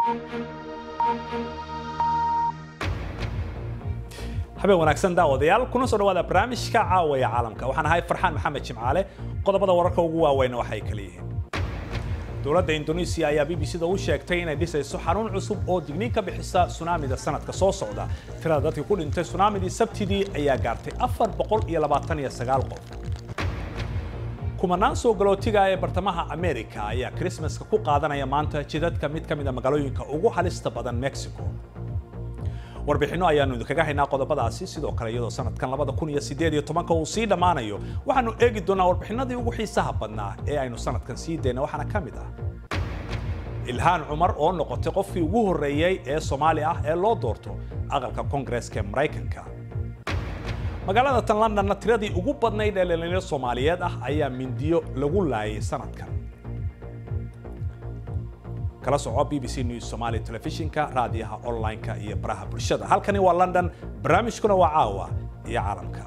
habeen wanaagsan daawadayaal kuna soo dhawaada barnaamijka caawaya caalamka waxaan ahay farxaan maxamed jimcaale qodobada wararka ugu waaweyn waxay kala yihiin dowladda indonesia ayaa b b c da u sheegtay inay dhisayso xarun cusub oo digniin ka bixisa sunaamida sanadka soo socda tirada dadkii ku dhintay sunaamidii sabtidii ayaa gaartay afar boqol iyo labaatan iyo sagaal qof kumanaan soo galootiga ee bartamaha america ayaa krismaska ku qaadanaya maanta jidadka mid ka mid a magaalooyinka ugu halista badan mexico warbixinno ayaanu idinkaga haynaa qodobadaasi sidoo kale iyadoo sanadkan labada kun iyo sideed iyo tobanka uu sii dhammaanayo waxaanu eegi doonaa warbixinadii ugu xiisaha badnaa ee aynu sanadkan sii dayna waxaana ka mid ah ilhaan cumar oo noqotay qofkii ugu horreeyey ee soomaali ah ee loo doorto aqalka koongareeska ee maraykanka magaalada tan londonna tiradii ugu badnayd ee dhalinyaro soomaaliyeed ah ayaa mindiyo lagu laayay sanadkan kala soco b b c news somali telefishinka raadiyaha online-ka iyo baraha bulshada halkani waa london barnaamijkuna waa caawa iyo caalamka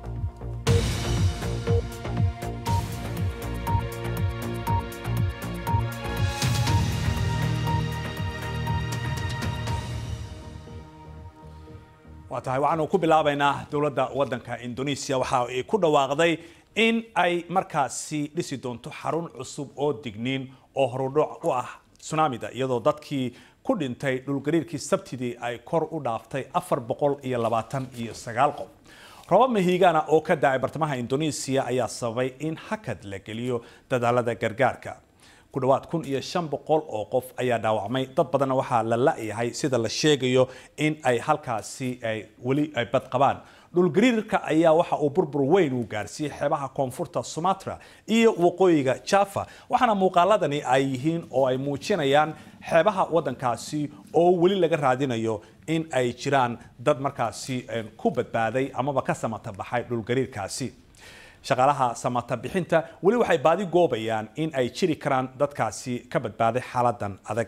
waa tahay waxaanu ku bilaabaynaa dowladda waddanka indonesia waxa ay ku dhawaaqday in ay markaasi dhisi doonto xarun cusub oo digniin oo horudhoc u ah tsunamida iyadoo dadkii ku dhintay dhulgariirkii sabtidii ay kor u dhaaftay afar boqol iyo labaatan iyo sagaal qof roobab mahiigana oo ka da-ay bartamaha indonesia ayaa sababay in hakad la geliyo dadaalada gargaarka ku dhawaad kun iyo shan boqol oo qof ayaa dhaawacmay dad badanna waxaa la la-yahay sida la sheegayo in ay halkaasi ay weli ay badqabaan dhulgariirka ayaa waxa uu burbur weyn uu gaarsiiyey xeebaha koonfurta sumatra iyo waqooyiga java waxaana muuqaaladani ay yihiin oo ay muujinayaan xeebaha waddankaasi oo weli laga raadinayo in ay jiraan dad markaasi ku badbaaday amaba ka samata baxay dhulgariirkaasi shaqaalaha samata bixinta weli waxay baadi goobayaan in ay jiri karaan dadkaasi ka badbaaday xaaladan adag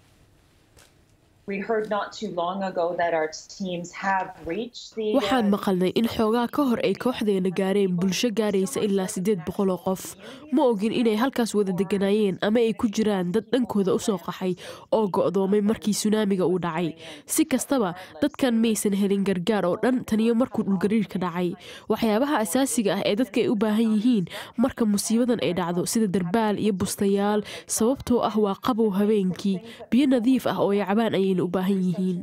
waxaan maqalnay in xoogaa ka hor ay kooxdeena gaareen bulsho gaaraysa ilaa siddeed boqol oo qof ma ogin inay halkaas wada deganaayeen ama ay ku jiraan dad dhankooda usoo qaxay oo go'doomay markii sunaamiga uu dhacay si kastaba dadkan maysan helin gargaar oo dhan taniyo markuu dhulgariirka dhacay waxyaabaha asaasiga ah ee dadka ay u baahan yihiin marka musiibadan ay dhacdo sida darbaal iyo bustayaal sababtoo ah waa qabow habeenkii biyo nadiif ah oo ay cabaan ayayna u baahan yihiin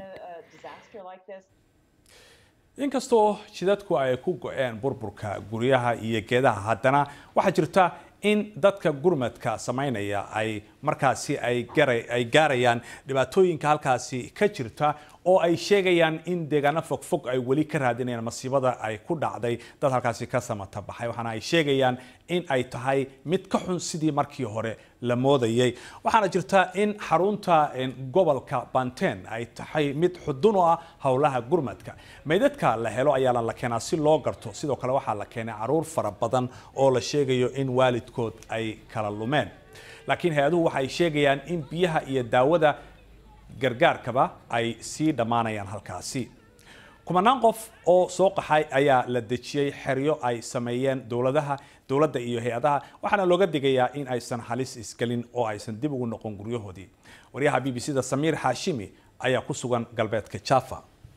inkastoo jidadku ay ku go-een burburka guryaha iyo geedaha haddana waxaa jirta in dadka gurmadka samaynaya ay markaasi ay gaarayaan dhibaatooyinka halkaasi ka jirta oo ay sheegayaan in deegaano fogfog ay weli ka raadinayaan masiibada ay ku dhacday dad halkaasi ka samata baxay waxaana ay sheegayaan in ay tahay mid ka xun sidii markii hore la moodayay waxaana jirta in xarunta gobolka banten ay tahay mid xudun u ah howlaha gurmadka meydadka la helo ayaana la keenaa si loo garto sidoo kale waxaa la keenay caruur fara badan oo la sheegayo in waalidkood ay kala lumeen laakiin hay-aduhu waxay sheegayaan in biyaha iyo daawada gargaarkaba ay sii dhammaanayaan halkaasi kumanaan qof oo soo qaxay ayaa la dejiyey xeryo ay sameeyeen dowladaha dowladda iyo hay-adaha waxaana looga digayaa in aysan halis isgelin oo aysan dib ugu noqon guryahoodii waryaha b b c da samiir xaashimi ayaa ku sugan galbeedka java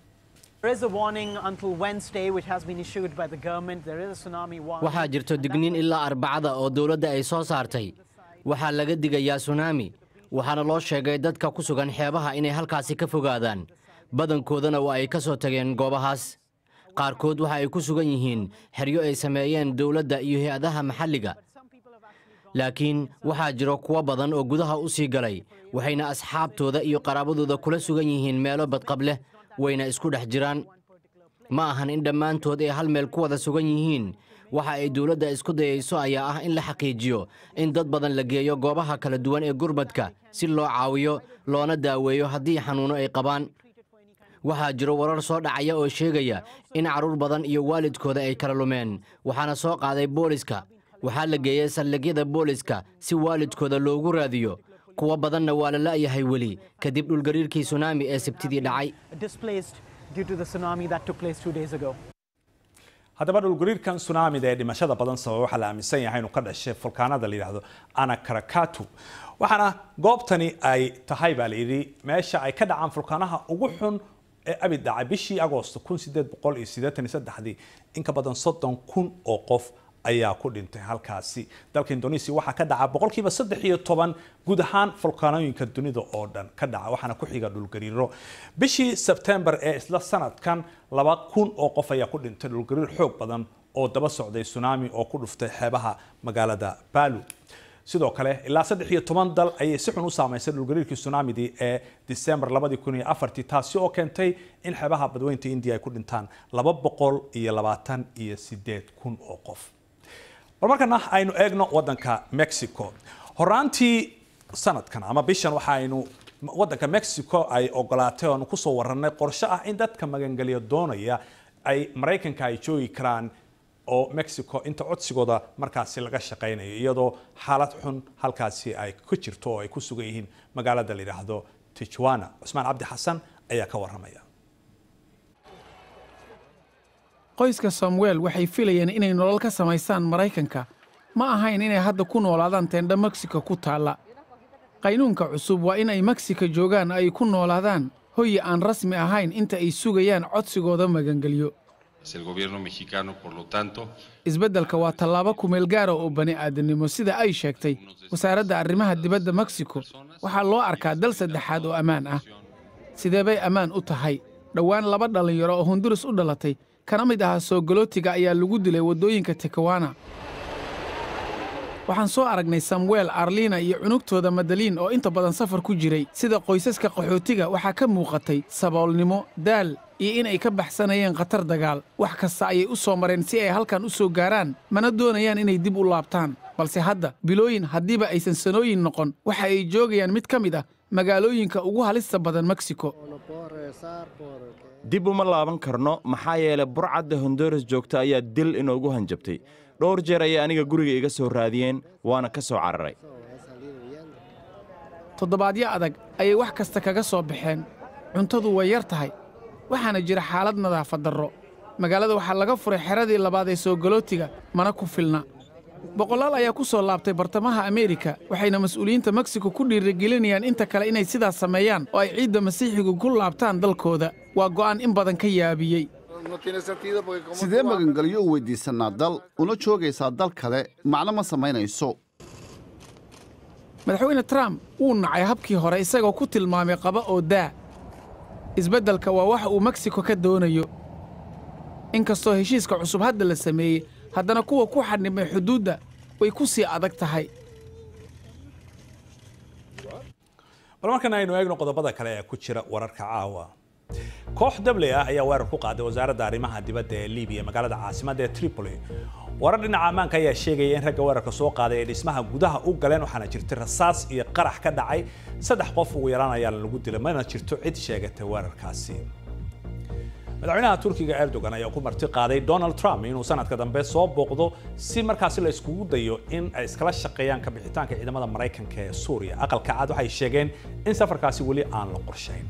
waxaa jirto digniin ilaa arbacada oo dowladda ay soo saartay waxaa laga digayaa sunaami waxaana loo sheegay dadka ku sugan xeebaha inay halkaasi ka fogaadaan badankoodana waa ay ka soo tageen goobahaas qaarkood waxa ay ku sugan yihiin xeryo ay sameeyeen dowladda iyo hay-adaha maxalliga laakiin waxaa jiro kuwo badan oo gudaha u sii galay waxayna asxaabtooda iyo qaraabadooda kula sugan yihiin meelo badqab leh wayna isku dhex jiraan ma ahan in dhammaantood ay hal meel ku wada sugan yihiin waxa ay dowladda isku dayayso ayaa ah in la xaqiijiyo in dad badan la geeyo goobaha kala duwan ee gurmadka si loo caawiyo loona daaweeyo haddii xanuuno ay qabaan waxaa jiro warar soo dhacaya oo sheegaya in carruur badan iyo waalidkooda ay kala lumeen waxaana soo qaaday booliska waxaa la geeyey saldhigyada booliska si waalidkooda loogu raadiyo kuwo badanna waa la la'yahay weli kadib dhulgariirkii sunaami ee sabtidii dhacay haddaba dhulgariirkan tsunamida ee dhimashada badan sababa waxaa la aaminsan yahay inuu ka dhashay fulkaanada la yidhaahdo anakarakatu waxaana goobtani ay tahay baa layidhi meesha ay ka dhacaan fulkaanaha ugu xun ee abid dhacay bishii agoosto dii in ka badan soddon kun oo qof ayaa ku dhintay halkaasi dalka indonesia waxaa ka dhaca boqolkiiba saddex iyo toban guud ahaan fulkaanooyinka dunida oo dhan ka dhaca waxaana ku xiga dhulgariiro bishii sebtembar ee isla sanadkan laba kun oo qof ayaa ku dhintay dhulgariir xoog badan oo daba socday tsunami oo ku dhuftay xeebaha magaalada balu sidoo kale ilaa saddex iyo toban dal ayay si xun u saamaysay dhulgariirkii tsunamidii ee december labadii kun iyo afartii taasi oo keentay in xeebaha badweynta india ay ku dhintaan laba boqol iyo labaatan iyo sideed kun oo qof bal markana aynu eegno wadanka mexico horaantii sanadkan ama bishan waxa aynu wadanka mexico ay ogolaatay oonu kusoo warranay qorshe ah in dadka magangeliya doonaya ay maraykanka ay joogi karaan oo mexico inta codsigooda markaasi laga shaqaynayo iyadoo xaalad xun halkaasi ay ku jirto oo ay ku sugan yihiin magaalada la yidhaahdo tijuana cusmaan cabdi xasan ayaa ka warramaya qoyska samuel waxay filayeen inay nolol ka samaystaan maraykanka ma ahayn inay hadda ku noolaadaan teendha meksiko ku taalla qaynuunka cusub waa in ay meksika joogaan ay ku noolaadaan hoyi aan rasmi ahayn inta ay sugayaan codsigooda magangelyo isbeddelka waa tallaabo kumeel gaara oo bani aadamnimo sida ay sheegtay wasaaradda arrimaha dibadda meksiko waxaa loo arkaa dal saddexaad oo ammaan ah sidee bay ammaan u tahay dhowaan laba dhallinyaro oo honduras u dhalatay kana mid ahaa soogolootiga ayaa lagu dilay waddooyinka tekawana waxaan soo aragnay samuel arlina iyo cunugtooda madaliin oo inta badan safar ku jiray sida qoysaska qaxootiga waxaa ka muuqatay saboolnimo daal iyo in ay ka baxsanayeen khatar dagaal wax kasta ayay u soo mareen si ay halkan u soo gaaraan mana doonayaan inay dib u laabtaan balse hadda bilooyin haddiiba aysan sanooyin noqon waxa ay joogayaan mid ka mid ah magaalooyinka ugu halista badan meksiko dib uma laaban karno maxaa yeelay burcadda honduras joogta ayaa dil inoogu hanjabtay dhowr jeer ayay aniga guriga iga soo raadiyeen waana ka soo cararay toddobaadyo adag ayay wax kasta kaga soo baxeen cuntadu way yar tahay waxaana jira xaalad nadaafad darro magaalada waxaa laga furay xeradii labaad ee soogolootiga mana ku filna boqolaal ayaa ku soo laabtay bartamaha ameerika waxayna mas'uuliyiinta meksiko ku dhiirigelinayaan inta kale inay sidaas sameeyaan oo ay ciidda masiixigu ku laabtaan dalkooda waa go'aan in badan ka yaabiyey sidee magangelyo u weyddiisannaa dal una joogaysaa dal kale macno ma samaynayso madaxweyne trump wuu nacay habkii hore isagoo ku tilmaamay qaba oo daa isbeddelka waa waxa uu meksiko ka doonayo in kastoo heshiiska cusub hadda la sameeyey haddana kuwa ku xadhimay xuduudda way ku sii adag tahay bal markan aynu eegno qodobada kale ee ku jira wararka caawa koox dabley ah ayaa weerar ku qaaday wasaaradda arrimaha dibadda ee libiya magaalada caasimadda ee tripoli warar dhinaca ammaanka ayaa sheegaya in ragga weerarka soo qaaday ay dhismaha gudaha u galeen waxaana jirtay rasaas iyo qarax ka dhacay saddex qof ugu yaraan ayaa lagu dilay mana jirto cid sheegatay weerarkaasi madaxweynaha turkiga erdogan ayaa ku marti qaaday donald trump inuu sanadka dambe soo booqdo si markaasi la iskugu dayo in ay iskala shaqeeyaan ka bixitaanka ciidamada maraykanka ee suuriya aqalka cad waxay sheegeen in safarkaasi weli aan la qorshayn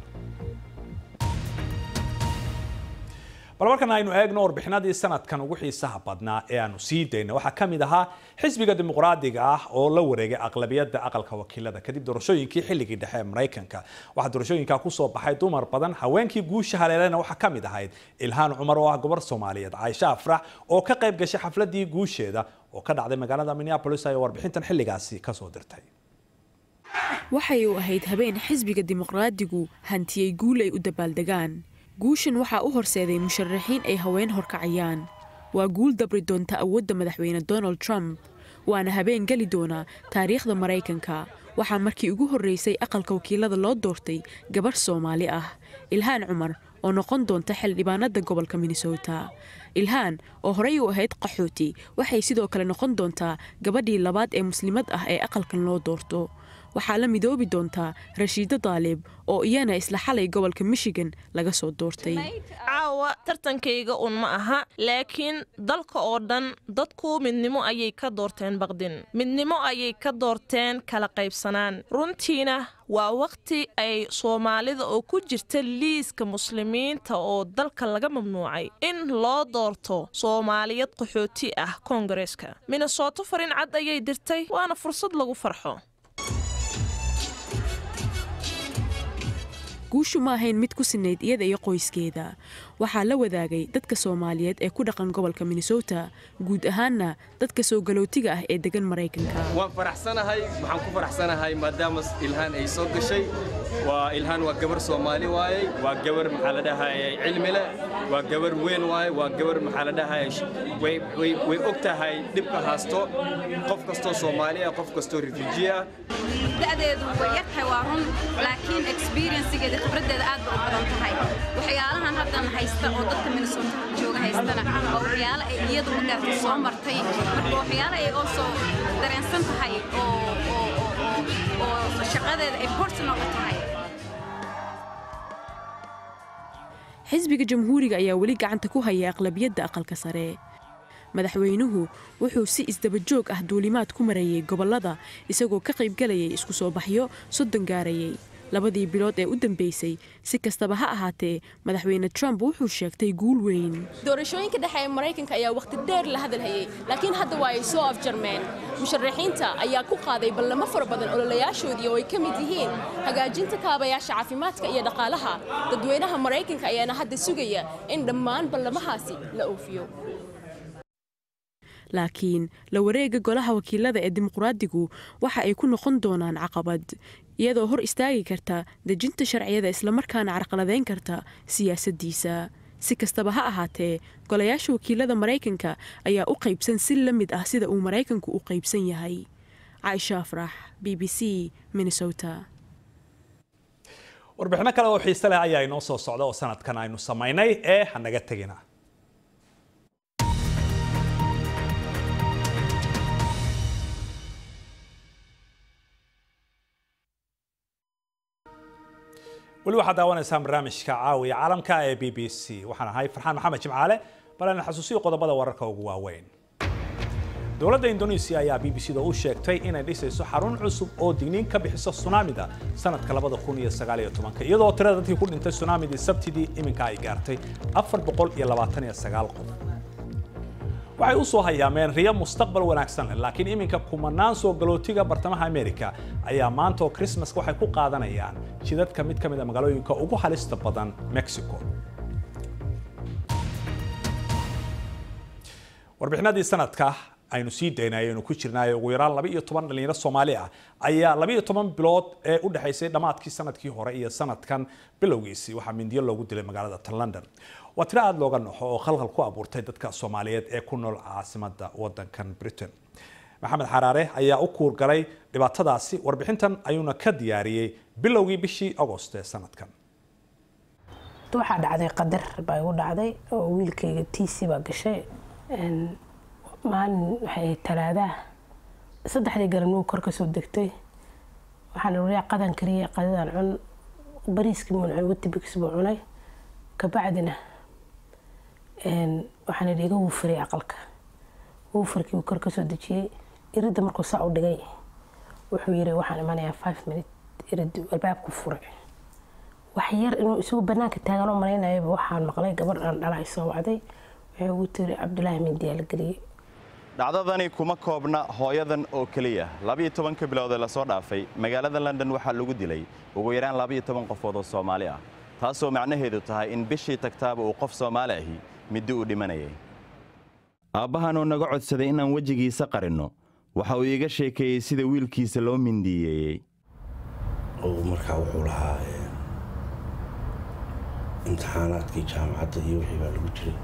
bal markan aynu eegno warbixinadii sanadkan ugu xiisaha badnaa ee aanu sii dayna waxaa ka mid ahaa xisbiga dimuqraadiga ah oo la wareegay aqlabiyadda aqalka wakiilada kadib doorashooyinkii xilligii dhexe ee maraykanka waxaa doorashooyinka kusoo baxay dumar badan haweenkii guusha haleelena waxaa ka mid ahayd ilhaan cumar oo ah gobar soomaaliyeed caaisha afrax oo ka qayb gashay xafladii guusheeda oo ka dhacday magaalada minneapolis ay warbixintan xilligaasi kasoo dirtay waxay u ahayd habeen xisbiga dimuqraadigu hantiyey guul ay u dabaaldegaan guushan waxaa u horseeday musharaxiin ay haween horkacayaan waa guul dabri doonta awoodda madaxweyne donald trump waana habeen geli doona taariikhda maraykanka waxaa markii ugu horreysay aqalka wakiilada loo doortay gabarh soomaali ah ilhaan cumar oo noqon doonta xildhibaanada gobolka minnesota ilhaan oo horey u ahayd qaxooti waxay sidoo kale noqon doontaa gabadhii labaad ee muslimad ah ee aqalkan loo doorto waxaa la midoobi doontaa rashiido daalib oo iyana isla xalay gobolka michigan laga soo doortay caawa caawa tartankayga un ma aha laakiin dalka oo dhan dadku midnimo ayay ka doorteen baqdin midnimo ayay ka doorteen kala qaybsanaan runtiina waa wakhti ay soomaalida oo ku jirta liiska muslimiinta oo dalka laga mamnuucay in loo doorto soomaaliyad qaxooti ah koongareeska minnesoto farin cad ayay dirtay waana fursad lagu farxo guushu ma ahayn mid ku sinayd iyada iyo qoyskeeda waxaa la wadaagay dadka soomaaliyeed ee ku dhaqan gobolka minnesota guud ahaanna dadka soo galootiga ah ee degan maraykanka waan faraxsanahay waxaan ku faraxsanahay maadaama ilhaan ay soo gashay waa ilhaan waa gabar soomaali waaye waa gabar maxaa la dhahayay cilmi leh waa gabar weyn waaye waa gabar maxaa la dhahayay way og tahay dhibka haasto qof kastoo soomaali ah qof kastoo refuji ah da'deedu way yartahay waa run laakiin experiencegeeda khibraddeeda aad bay u badan tahay waxyaalahan haddan haysta oo dadka minnesota jooga haystana waa waxyaalo ay iyadu ma gaartay soo martay marka waxyaalo ay oo soo dareensan tahay oo oo shaqadeeda ay personal u tahay xisbiga jamhuuriga ayaa weli gacanta ku haya aqlabiyadda aqalka sare madaxweynuhu wuxuu si isdaba joog ah duulimaad ku marayay gobollada isagoo ka qaybgalayay isku soo baxyo soddon gaarayay labadii bilood ee u dambeysay si kastaba ha ahaatee madaxweyne trump wuxuu sheegtay guul weyn doorashooyinka dhexe ee maraykanka ayaa wakhti dheer la hadalhayay laakiin hadda waa ay soo afjarmeen musharaxiinta ayaa ku qaaday ballamo fara badan ololayaashoodii oo ay ka mid yihiin hagaajinta kaabayaasha caafimaadka iyo dhaqaalaha dadweynaha maraykanka ayaana hadda sugaya in dhammaan ballamahaasi la oofiyo laakiin la wareega golaha wakiilada ee dimuqraadigu waxa ay ku noqon doonaan caqabad iyadoo hor istaagi karta dejinta sharciyada islamarkaana carqaladeyn karta siyaasaddiisa si kastaba ha ahaatee golayaasha wakiilada maraykanka ayaa u qaybsan si la mid ah sida uu maraykanku u qaybsan yahay caaisha afrax b b c minnesota warbixino kale oo xiise leh ayaa inoo soo socda oo sanadkan aynu samaynay ee hanaga tegina weli waxaad daawanaysaan barnaamijka caawiya caalamka ee b b c waxaan ahay farxaan maxamed jimcaale balana xasuusiyo qodobada wararka ugu waaweyn dowladda indonesia ayaa b b c da u sheegtay inay dhisayso xarun cusub oo digniin ka bixisa tsunamida sanadka iyadoo tirada dadkii ku dhintay tsunamidii sabtidii iminka ay gaartay qof waxay u soo hayaameen riyo mustaqbal wanaagsan leh laakiin iminka kumanaan soo galootiga bartamaha america ayaa maanta oo krismaska waxay ku qaadanayaan jidadka mid ka mid a magaalooyinka ugu halista badan mexico warbixinadii sanadka aynu sii daynay aynu ku jirnaayo ugu yaraan laba iyo toban dhalinyaro soomaali ah ayaa laba iyo toban bilood ee u dhexaysay dhammaadkii sanadkii hore iyo sanadkan bilowgiisii waxaa mindiyo loogu dilay magaalada tan london waa tiro aada looga naxo oo khalkhal ku abuurtay dadka soomaaliyeed ee ku nool caasimada wadankan britain maxamed xaraare ayaa u kuurgalay dhibaatadaasi warbixintan ayuuna ka diyaariyey bilowgii bishii agost ee sanadkan waxaa dhacday qadar baa igu dhacday oo wiilkayga tiisi baa gashay maalin waxay talaadaa saddexdii garanuu kor kasoo degtay waxaan wariyaa qadan kariyay qadadan cun bariiskii muun cun watibix buu cunay kabacdina waxaan idhi iga wuufiray aqalka wuufarkii uu kor kasoo dejiyey iridda markuu saa u dhigay wuxuu yiri waxaan imanayaa five minute irid albaabku furay wax yar inuu isagu banaanka taagan oo malaynayaba waxaan maqlay gabar aan dhalay soo wacday waxay ugu tiri cabdulaahi mindiyaa la geliyey dhacdadani kuma koobna hooyadan oo keliya labiyo tobanka biloodee lasoo dhaafay magaalada london waxaa lagu dilay ugu yaraan labiyo toban qofood oo soomaali ah taasoo macnaheedu tahay in bishii tagtaaba uu qof soomaali ahi middi uu dhimanayay aabbahanoo naga codsaday inaan wejigiisa qarinno waxa uu iiga sheekeeyey sida wiilkiisa loo mindiyeeyey markaa wuxuu lahaa imtixaanaadkii jaamacadda iyo wixii baa lagu jiray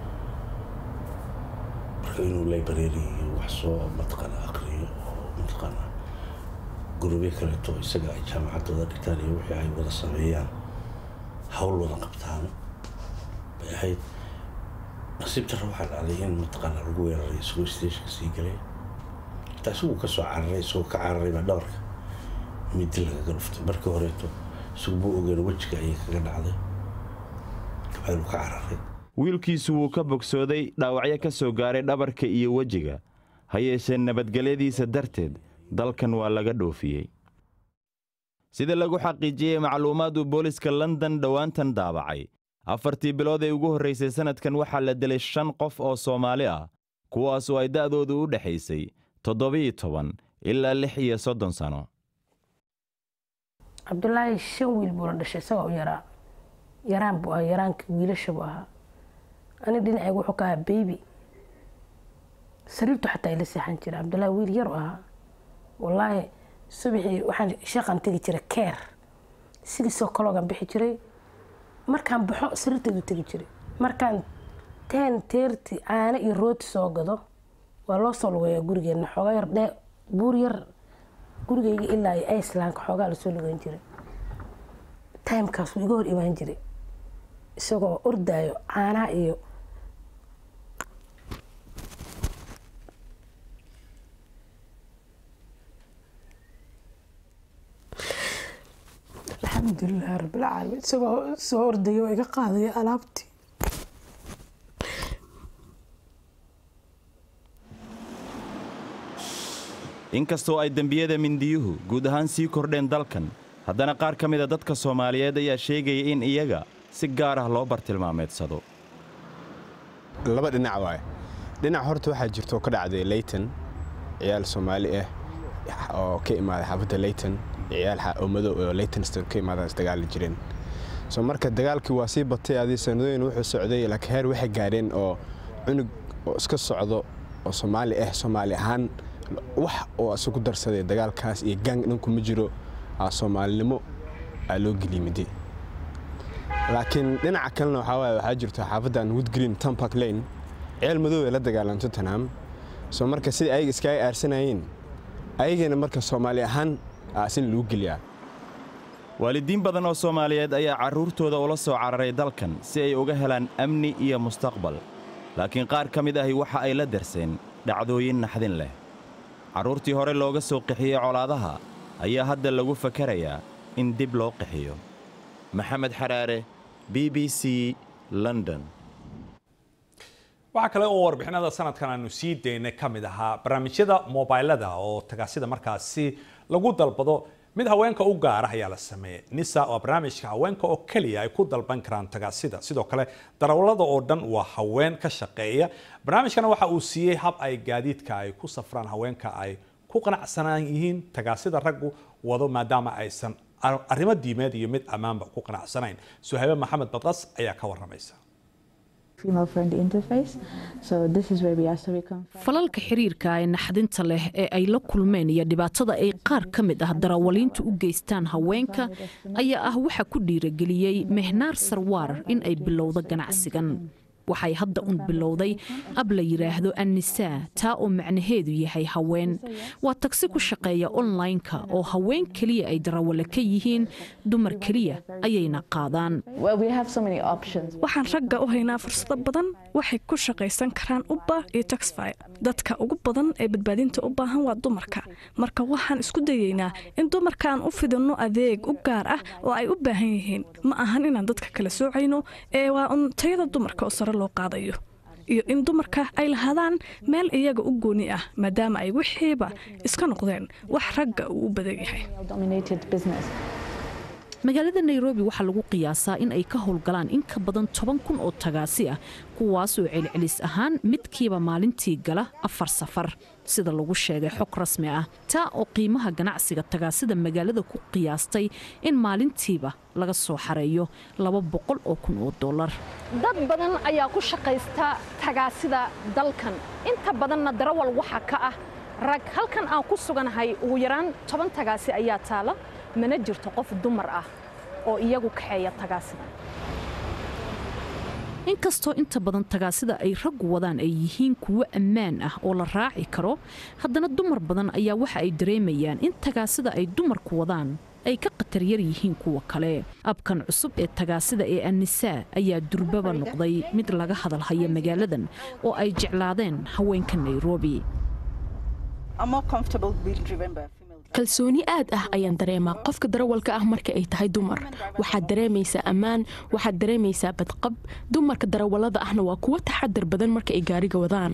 marka inuu library iyo wax soo mataqaana aqriyo oo mataqaana gurubyo kaleeto isaga ay jaamacaddooda dhigtaan iyo wixii ay wada sameeyaan hawl wada qabtaan bay ahayd nasiib darra waxaa dhacday in mataqaana lagu weeraray isagoo stationka sii galay xitaa isaguu ka soo cararay isagoo ka cararay baa dhabarka midi lagaga dhuftay markii horeeto isagu buu ogeyn wejiga ayay kaga dhacday aynu ka cararay wiilkiisu wuu ka bogsooday dhaawacyo ka soo gaaray dhabarka iyo wejiga ha yeeshee nabadgelyadiisa darteed dalkan waa laga dhoofiyey sida lagu xaqiijiyey macluumaad uu booliska london dhowaantan daabacay afartii bilood ee ugu horraysay sannadkan waxaa la dilay shan qof oo soomaali ah kuwaas oo ay da'doodu u dhexaysay toddobiyo toban ilaa lix iyo soddon sano cabdulaahi shan wiil buu la dhashay isagoo u yaraa yaraan buu ahaa yaraanka wiilasha buu ahaa ani dhinacayga wuxuu ka ahaa beybi sariirtu xataa ila seexan jira cabdulaahi wiil yar u ahaa wallaahi subaxii waxaan shaqan tegi jiray keer sidiisoo kaloogan bixi jiray markaan baxo sariirteedu tegi jiray markaan teen teerti caano iyo rooti soo gado waa loo soo lugeeyaa gurigeenna xoogaa yar dhee buur yar gurigayga ilaa iyo icelandka xoogaa lasoo lugeyn jiray timekaas wuu iga hor imaan jiray isagoo ordaayo caanaha iyo alxamdulilah rabbilcaalamiin isagoo soo ordaya oo iga qaadaya alaabtii inkastoo ay dembiyada mindiyuhu guud ahaan sii kordheen dalkan haddana qaar ka mida dadka soomaaliyeed ayaa sheegaya in iyaga si gaar ah loo bartilmaameedsado laba dhinac waaye dhinac horta waxaa jirto ka dhacday leyton ciyaal soomaali ah oo ka imaaday xaafadda leyton ciyaal oo madow oo leytonston ka imaadaan isdagaali jireen soo marka dagaalkii waa sii batay adii sanadooyin wuxuu socday laakiin heer waxay gaadheen oo cunug oo iska socdo oo soomaali ah soomaali ahaan wax oo isagu darsaday dagaalkaas iyo gang dhinku ma jiro soomaalinimo aa loo geliyimiday laakiin dhinaca kalena waxaa waaye waxaa jirto xaafaddan woodgreen tampark lane ceel madow ee la dagaalan tottenham soo marka sidai ayaga iskaga aarsanayeen ayagana marka soomaali ahaan aasin lagu geliyaa waalidiin badan oo soomaaliyeed ayaa carruurtooda ula soo cararay dalkan si ay uga helaan amni iyo mustaqbal laakiin qaar ka mid ahi waxa ay la darseen dhacdooyin naxdin leh carruurtii hore looga soo qixiyey colaadaha ayaa hadda lagu fakarayaa in dib loo qixiyo maxamed xaraare b b c london waxaa kale oo warbixinada sanadkan aanu sii daynay ka mid ahaa barnaamijyada mobilada oo tagaasida markaasi lagu dalbado mid haweenka u gaara ayaa la sameeyey nisa waa barnaamijka haweenka oo keliya ay ku dalban karaan tagaasida sidoo kale darawallada oo dhan waa haween ka shaqeeya barnaamijkana waxa uu siiyey hab ay gaadiidka ay ku safraan haweenka ay ku qanacsanaan yihiin tagaasida raggu wado maadaama aysan arrimo diimeed iyo mid ammaanba ku qanacsanayn suhaybe maxamed badqas ayaa ka waramaysa falalka xiriirka ee naxdinta leh ee ay la kulmeen iyo dhibaatada ay qaar ka mid ah darawaliintu u geystaan haweenka ayaa ah waxa ku dhiirageliyey mehnaar sarwaar in ay bilowdo ganacsigan waxay hadda un bilowday ab la yidhaahdo annisaa taa oo macnaheedu yahay haween waa tagsi ku shaqeeya onlineka oo haween keliya ay darawale ka yihiin dumar keliya ayayna qaadaan waxaan ragga u haynaa fursado badan waxay ku shaqaysan karaan ubba iyo taxfy dadka ugu badan ee badbaadinta u baahan waa dumarka marka waxaan isku dayeynaa in dumarkaan u fidinno adeeg u gaar ah oo ay u baahan yihiin ma ahan inaan dadka kala soocayno ee waa un tayada dumarka oo sare loo qaadayo iyo in dumarka ay lahaadaan meel iyaga u gooni ah maadaama ay wixiiba iska noqdeen wax ragga uu u badan yahay magaalada nairobi waxaa lagu qiyaasaa in ay ka howlgalaan in ka badan toban kun oo tagaasi ah kuwaasoo celcelis ahaan midkiiba maalintii gala afar safar sida lagu sheegay xog rasmi ah taa oo qiimaha ganacsiga tagaasida magaalada ku qiyaastay in maalintiiba laga soo xareeyo laba boqol oo kun oo dollar dad badan ayaa ku shaqaysta tagaasida dalkan inta badanna darawal waxa ka ah rag halkan aan ku suganahay ugu yaraan toban tagaasi ayaa taala mana jirto qof dumar ah oo iyagu kaxeeya tagaasida inkastoo inta badan tagaasida ay raggu wadaan ay yihiin kuwo ammaan ah oo la raaci karo haddana dumar badan ayaa waxa ay dareemayaan in tagaasida ay dumarku wadaan ay ka khatar yar yihiin kuwa kale abkan cusub ee tagaasida ee annisaa ayaa durbaba noqday mid laga hadalhaya magaaladan oo ay jeclaadeen haweenka nairobi kalsooni aad ah ayaan dareemaa qofka darawalka ah marka ay tahay dumar waxaad dareemaysaa ammaan waxaad dareemaysaa badqab dumarka darawallada ahna waa kuwo taxadar badan marka ay gaariga wadaan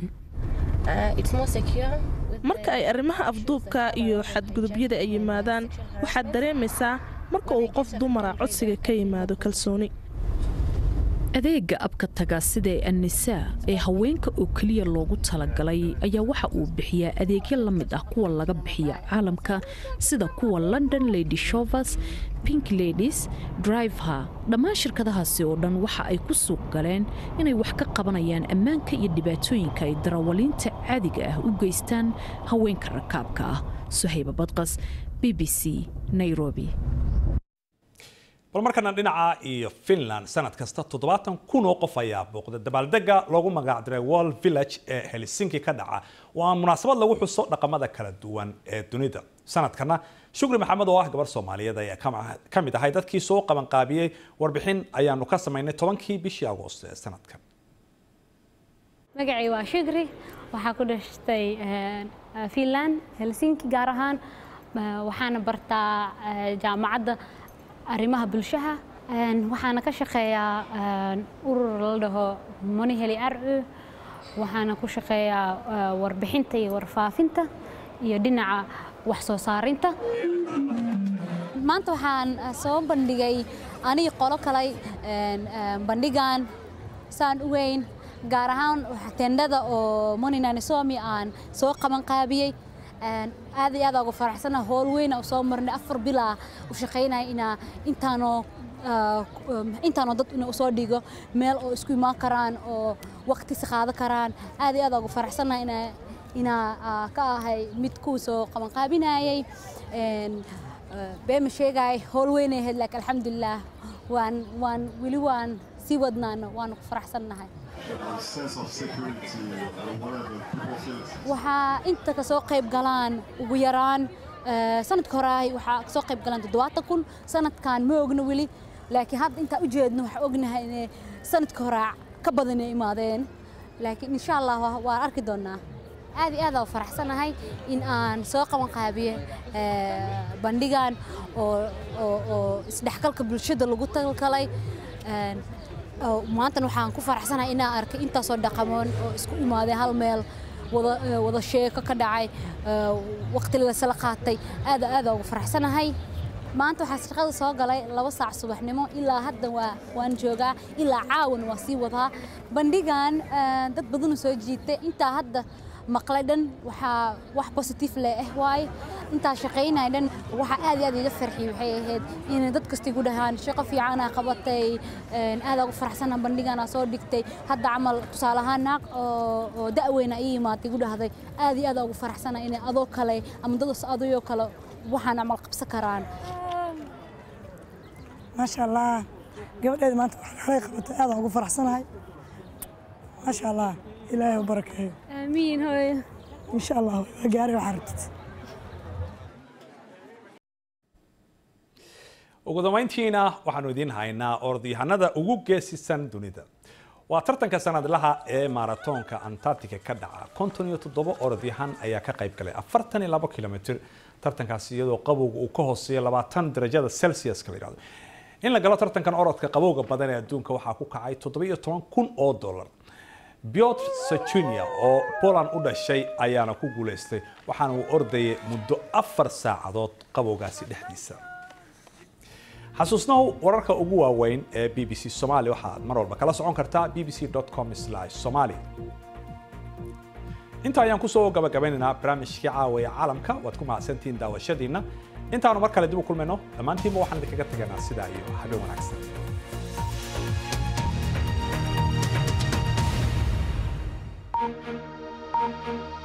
marka ay arrimaha afduubka iyo xadgudubyada ay yimaadaan waxaad dareemaysaa marka uu qof dumara codsiga ka yimaado kalsooni adeega abka taga sida annisaa ee haweenka oo keliya loogu talagalay ayaa waxa uu bixiyaa adeegyo la mid ah kuwa laga bixiya caalamka sida kuwa london lady shovers pink ladies driveha dhammaan shirkadahaasi oo dhan waxa ay ku suuq galeen inay wax ka qabanayaan ammaanka iyo dhibaatooyinka ay darawaliinta caadiga ah u geystaan haweenka rakaabka ah suhayba badqas b b c nairobi bal markana dhinaca iyo finland sanad kasta toddobaatan kun oo qof ayaa booqda dabaaldega loogu magacdiray world village ee helsinki ka dhaca waa munaasabad lagu xuso dhaqamada kala duwan ee dunida sanadkana shukri maxamed oo ah gabar soomaaliyeed ayaa ka mid ahay dadkii soo qabanqaabiyey warbixin ayaanu ka samaynay tobankii bishii agoost ee sanadkan magacay waa shukri waxaa ku dhashtay finland helsinki gaar ahaan waxaana bartaa jaamacadda arrimaha bulshaha waxaana ka shaqeeyaa urur la dhaho moniheli aru waxaana ku shaqeeyaa warbixinta iyo warfaafinta iyo dhinaca wax soo saarinta maanta waxaan soo bandhigay anigi qolo kalay bandhigan saan u weyn gaar ahaan tendhada oo moninanisomi aan soo qaban qaabiyey aad iyo aad uga faraxsana howl weyna u soo marnay afar bilaa u shaqaynaya inaa intaanoo intaanoo dad ina usoo dhigo meel oo isku imaan karaan oo waqtisi qaadan karaan aad iyo aad uga faraxsana inaa inaa ka ahay mid kuwa soo qabanqaabinayay beema sheegay howl weynay ahayd laakiin alxamdulilah waan waan weli waan sii wadnaana waanu ku faraxsannahay waxaa inta kasoo qayb galaan ugu yaraan sanadka hore waxaa kasoo qayb galaan toddobaatan kun sanadkan ma ogna weli laakiin hadda intaan u jeedno waxaan ognahay inay sanadka hore ka badan ay imaadeen laakiin insha allah waan arki doonaa aad iyo aad aan faraxsanahay in aan soo qaban qaabiye bandhigan oo oo isdhexgalka bulshada lagu talgalay maantana waxaan ku faraxsanahay inaan arkay intaasoo dhaqamoon oo isku imaaday hal meel wada sheeko ka dhacay waqti lasala qaatay aad aad ugu faraxsanahay maanta waxaa shaqada soo galay laba saac subaxnimo ilaa hadda waa waan joogaa ilaa caawan waa sii wadaa bandhigan dad badanu soo jiitay intaa hadda maqlay dhan waxaa wax positive leh ah waaye intaa shaqaynay dhan waxaa aad iyo aad iga farxiyay waxay ahayd in dad kasta igu dhahaan shaqo fiicanaa qabatay aad ugu faraxsanaa bandhiganaa soo dhigtay hadda camal tusaale ahaan naaq oo da'weyna ii imaatay igu dhahday aad iyo aad ugu faraxsanaa inay adoo kale ama dad adayoo kale waxaan camal qabsan karaan maasha allah gabadheeda maanta waxay qabatay aad ugu faraxsanahay maasha allah ilaahay u barakeeyo آمين هوي إن شاء الله قاري وحرتت ugu dambayntiina waxaanu idiin haynaa orodyahanada ugu geesisan dunida waa tartanka sanadlaha ee maratoonka antarctica ka dhaca konton iyo toddoba orodyahan ayaa ka qayb galay afartan iyo labo kilomitr tartankaasi iyadoo qabowga uu ka hooseeya labaatan darajada celsiuska la yidhahdo in la galo tartankan orodka qabowga badan ee adduunka waxaa ku kacay toddoba iyo toban kun oo dollar Piotr Sachunia oo Poland u dhashay ayaana ku guuleystay waxaana uu ordayay muddo afar saacadood qabowgaasi dhexdiisa xasuusnahu wararka ugu waaweyn ee b b c Somali waxaad mar walba kala socon kartaa bbc.com/somali inta ayaan kusoo gabagabeynaynaa barnaamijkii caawaya caalamka waad ku mahadsantihiin daawashadiina intaanu mar kale dib u kulmayno dhammaantiinba waxaan idinkaga tegaynaa sidaa iyo habeen wanaagsan Thank you.